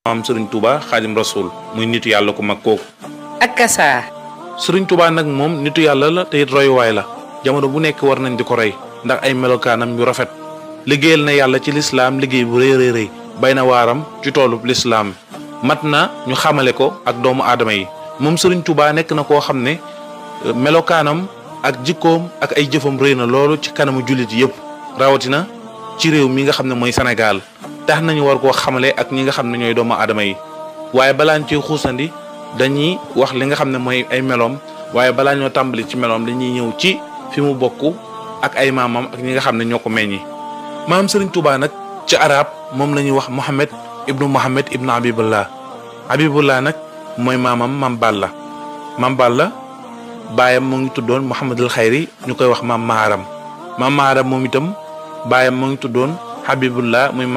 maam Serigne Touba xaadim rasul muy nitu yàlla ku mag kooku. ak kasaa. Serigne Touba nag moom nitu yàlla la te it royuwaay la jamono bu nekk war nañ di ko roy ndax ay melokaanam yu rafet liggéeyal na yàlla ci lislaam liggéey bu rëy rëy rëy bay na waaram ci toolub lislaam mat na ñu xamale ko ak doomu aadama yi moom Serigne Touba nekk na koo xam ne melokaanam ak jikkoom ak ay jëfam rëy na loolu ci kanamu jullit yëpp rawatina ci réew mi nga xam ne mooy Sénégal tax nañu war koo xamale ak ñi nga xam ne ñooy doomu aadama yi waaye balaa ñu ciy xuusandi dañuy wax li nga xam ne mooy ay meloom waaye balaa ñoo tàmbali ci meloom dañuy ñëw ci fi mu bokk ak ay maamam ak ñi nga xam ne ñoo ko meññi. maam Serigne Touba nag ci arab moom la ñuy wax Mohamed ibnu Mohamed ibnu Habibullah Habibullah nag mooy maamam Mam Balla Mam Balla baayam mu ngi tuddoon Mouhamadul Xayri ñu koy wax maam Maharam maam Maharam moom itam baayam mu ngi tuddoon Habibullah muy